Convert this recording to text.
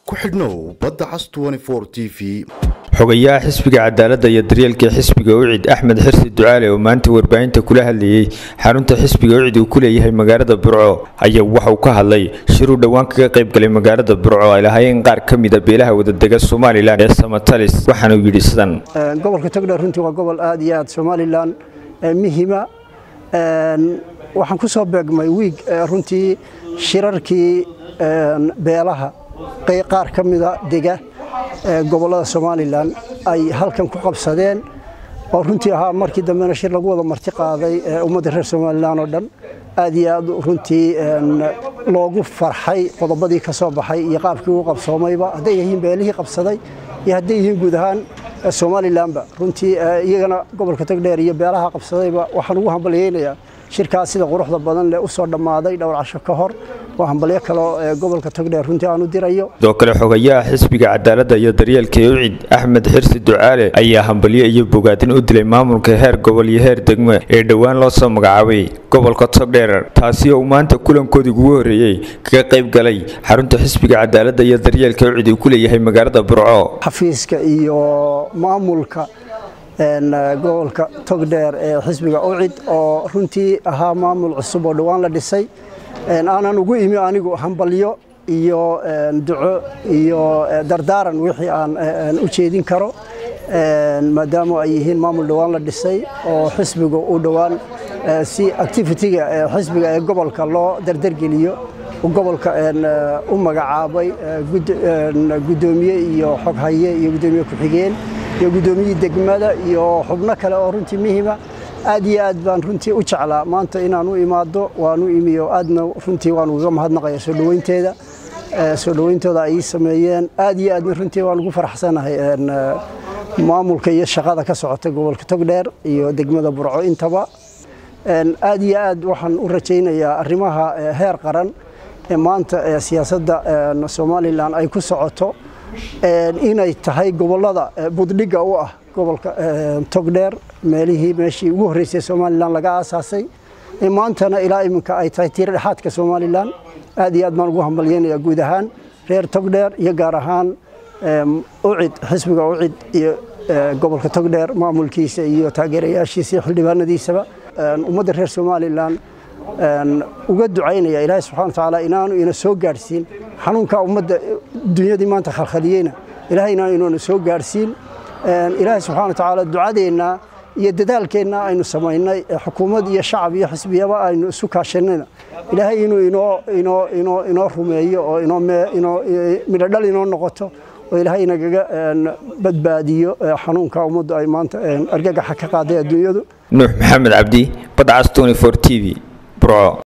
ku xidhnow badda cas t v xogayaha xisbiga cadaaladda iyo daryeelka xisbiga ucid axmed xirsi ducaale oo maanta warbaahinta kula hadlayey xarunta xisbiga ucid uu ku leeyahay magaalada burco ayaa waxauu ka hadlay shiruu dhowaan kaga qaybgalay magaalada burco ay lahaayeen qaar ka mida beelaha wadadega somalilan ee samatalis waxaanuu yidhi sidan gobolka togdheer runtii waa gobol aad iyo aad somalilan muhima waxaan ku soo beegmay wiig runtii shirarkii beelaha qaar ka mida dega gobolada somalilan ay halkan ku qabsadeen oo runtii ahaa markii dambena shir lagu wada marti qaaday ummadda reer somalilan oo dhan aad iyo aad runtii loogu farxay qodobadii ka soo baxay iyo qaabkii uu qabsoomayba hadday yihiin beelihii qabsaday iyo hadday yihiin guud ahaan somalilanba runtii iyagana gobolka togdheer iyo beelaha qabsadayba waxaan ugu hambalyeynayaa shirkaas sida quruxda badan leh u soo dhammaaday dhowr casho ka hor waa hambalyo kaloo gobolka togdheer runtii aan u dirayo sidoo kale xogayaha xisbiga cadaaladda iyo daryeelka ucid axmed xirsi ducaale ayaa hambalyo iyo bogaadin u dilay maamulka heer gobol iyo heer degmo ee dhowaan loo soo magacaabay gobolka togdheer taasi oo uu maanta kulankoodii ugu horreeyey kaga qayb galay xarunta xisbiga cadaaladda iyo daryeelka ucid uu ku leeyahay magaalada burco xafiiska iyo maamulka gobolka togdheer ee xisbiga ucid oo runtii ahaa maamul cusub oo dhowaan la dhisay aanan ugu imi anigu hambalyo iyo duco iyo dardaaran wixii aan u jeedin karo maadaama ay yihiin maamul dhowaan la dhisay oo xisbiga u dhowaan si activitiga xisbiga ee gobolka loo dardargeliyo gobolka u magacaabay gudoomiye iyo xoghaye iyo gudoomiye ku-xigeen iyo gudoomiyihii degmada iyo xubno kale oo runtii muhima aad iyo aad baan runtii u jeclaa maanta inaan u imaado waan u imiyo aadna runtii waan uga mahadnaqaya soo dhaweynteeda soo dhaweyntooda ay ii sameeyeen aad iyo aadna runtii waan ugu faraxsanahay maamulka iyo shaqada ka socota gobolka togdheer iyo degmada burco intaba aad iyo aad waxaan u rajaynayaa arrimaha heer qaran ee maanta siyaasadda somalilan ay ku socoto inay tahay gobolada buddhigga u ah gobolka togdheer meelihii meeshii ugu horreysay somalilan laga aasaasay maantana ilaa iminka ay tahay tiir dhexaadka somalilan aad iyo aad baan ugu hambalyeynayaa guud ahaan reer togdheer iyo gaar ahaan ucid xisbiga ucid iyo gobolka togdheer maamulkiisa iyo taageerayaashiisa iyo xildhibaanadiisaba ummadda reer somalilan uga ducaynaya ilaahay subxana watacaala inaanu ina soo gaadhsiin xanuunkaa ummadda dunyadii maanta khalkhaliyeyna ilahay inaanu inuna soo gaadhsiin ilaahay subxana watacaala ducadeenna iyo dadaalkeenna aynu samaynay xukuumad iyo shacab iyo xisbiyaba aynu isu kaashanayna ilaahay inuu inoo inoo inoo inoo rumeeyo oo inoo inoo midhodhal inoo noqoto oo ilaahay nagaga badbaadiyo xanuunka ummaddu ay maanta argagaxa ka qaaday adduunyadu nuux maxamed cabdi badcas t v burco